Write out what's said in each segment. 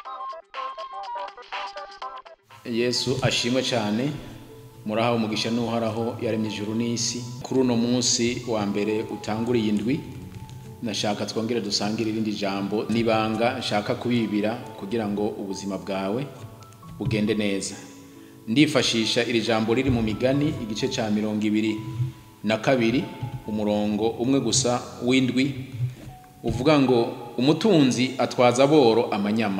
yesu ashimwe cyane murahawe umugisha n'uhoraho yaremye ijuru n'isi kuri uno munsi wa mbere utanguriye indwi nashaka twongere dusangire irindi jambo n'ibanga nshaka kubibira kugira ngo ubuzima bwawe bugende neza ndifashisha iri jambo riri mu migani igice cya mirongo ibiri na kabiri umurongo umwe gusa w'indwi uvuga ngo umutunzi atwaza aboro amanyama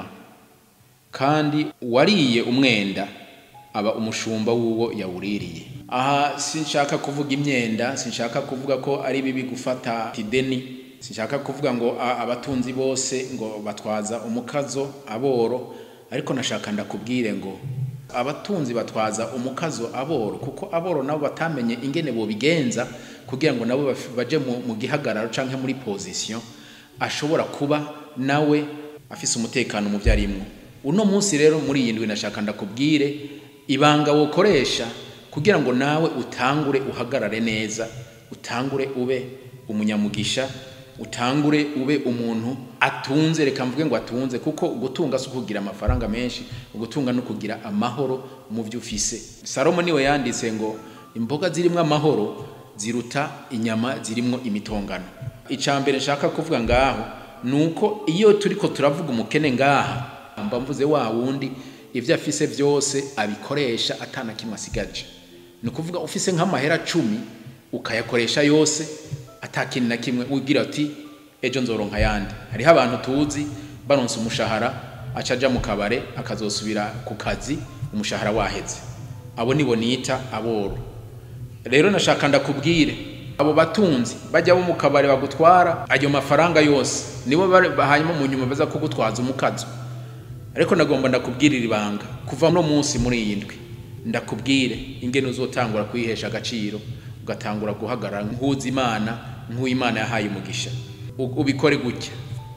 kandi uwariye umwenda aba umushumba w'uwo yawuririye aha sinshaka kuvuga imyenda sinshaka kuvuga ko ari bibi gufata ideni sinshaka kuvuga ngo a- abatunzi bose ngo batwaza umukazo aboro ariko nashaka ndakubwire ngo abatunzi batwaza umukazo aboro kuko aboro nabo batamenye ingene bobigenza kugira ngo nabo baf- baje mu, mu gihagararo canke muri position ashobora kuba nawe afise umutekano mu vyarimwo uno munsi rero muri iyi ndwi nashaka ndakubwire ibanga wokoresha kugira ngo nawe utangure uhagarare neza utangure ube umunyamugisha utangure ube umuntu atunze reka mvuge ngo atunze kuko gutunga si ukugira amafaranga menshi ugutunga no kugira amahoro mu byo ufise salomo niwe yanditse ngo imboga zirimwo amahoro ziruta inyama zirimwo imitongano icya mbere nshaka kuvuga ngaho ni uko iyo turiko turavuga umukene ngaha mba mvuze wa wundi ibyo afise byose abikoresha atana kimwe asigaje ni ukuvuga ufise nk'amahera cumi ukayakoresha yose atakintu na kimwe ugira ati ejo nzoronka ayandi hariho abantu tuzi baronse umushahara aca aja mu kabare akazosubira ku kazi umushahara waheze abo nibo nita aboro rero nashaka ndakubwire abo batunzi bajya bo mu kabari bagutwara ayo mafaranga yose nibo bari- hanyuma mu nyuma baza kugutwaza umukazo ariko nagomba ndakubwirira ibanga kuva no munsi muri iyi ndwi ndakubwire ingene uzotangura kwihesha agaciro ugatangura guhagarara nk'uzi imana nk'uwimana yahaye umugisha U- ubikore gutya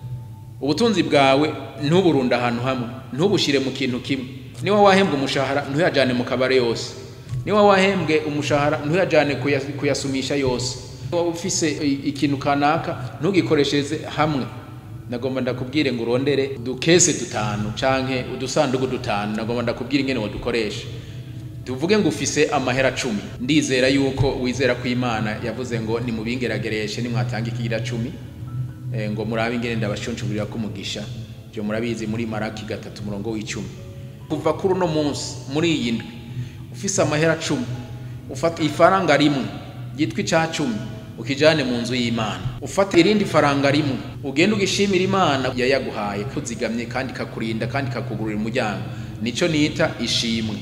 ubutunzi bwawe ntuburunde ahantu hamwe ntubushyire mu kintu kimwe niba wahembwe umushahara ntuyajyane mu kabare yose niba wahembwe umushahara ntuyajyane kuya- kuyasumisha yose niba ufise i- ikintu kanaka ntugikoreshereze hamwe nagomba ndakubwire ngo urondere udukese dutanu canke udusanduku dutanu nagomba ndakubwire ingene wadukoresha tuvuge ngo ufise amahera cumi ndizera yuko wizera ko imana yavuze ngo nimubingeragereshe nimwatanga ikigira cumi eh, ngo murabe ingene ndabashunshugurira ko umugisha byo murabizi muri maraki gatatu umurongo w'icumi kuva kuri uno munsi muri iyi ndwi ufise amahera cumi ufata ifaranga rimwe ryitwa ica cumi ukijane mu nzu y'imana ufata irindi faranga rimwe ugenda ugishimira imana yayaguhaye kuzigamye kandi ikakurinda kandi ikakugurira umuryango nico nita ishimwe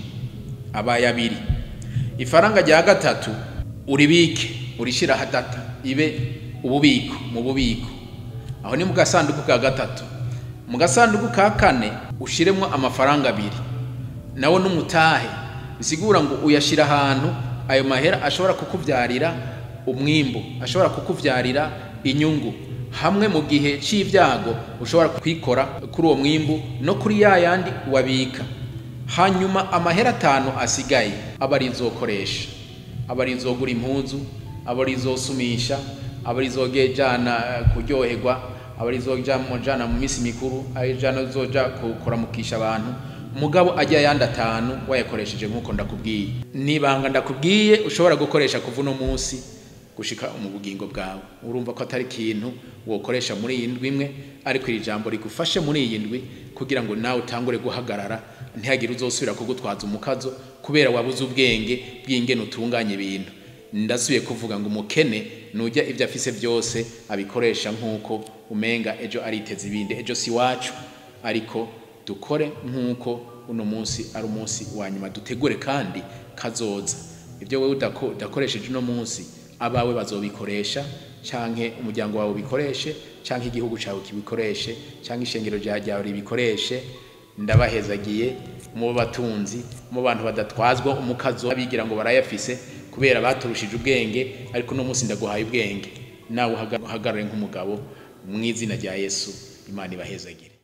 abaye abiri ifaranga rya gatatu uribike urishira hadata ibe ububiko mu bubiko aho ni mu gasanduku ka gatatu mu gasanduku ka kane ushiremo amafaranga abiri nawo n'umutahe bisigura ngo uyashira ahantu ayo mahera ashobora kukuvyarira umwimbu ashobora kukuvyarira inyungu hamwe mu gihe c'ivyago ushobora kwikora kuri uwo mwimbu no kuri ya yandi wabika hanyuma amahera atanu asigaye aba ari izokoresha aba ari izogura impuzu aba ari izosumisha aba ari izogejana kuryoherwa aba ari izojana mu minsi mikuru ari ijana zoja kuramukisha abantu mugabo ajya ayandi atanu wayakoresheje nk'uko ndakubwiye nibanga ndakubwiye ushobora gukoresha kuva uno munsi gushika mu bugingo bwawe urumva ko atari ikintu wokoresha muri iyi ndwi imwe ariko iri jambo rigufashe muri iyi ndwi kugira ngo nawe utangure guhagarara ntihagire uzosubira kugutwaza umukazo kubera wabuze ubwenge bw'ingene utunganya ibintu ndasubiye kuvuga ngo umukene nujya ibyo afise byose abikoresha nk'uko umenga ejo ariteza ibindi ejo si wacu ariko dukore nk'uko uno munsi ari umunsi wa nyuma dutegure kandi kazoza ibyo wowe udako- udakoresheje uno munsi abawe bazobikoresha canke umuryango wawe ubikoreshe canke igihugu cawe kibikoreshe canke ishengero rya- ryawe ribikoreshe ndabahezagiye mu batunzi mu bantu badatwazwa umukazo abigira ngo barayafise kubera baturushije ubwenge ariko uno munsi ndaguhaye ubwenge nawe uhaga- uhagarare nk'umugabo mu izina rya yesu imana ibahezagire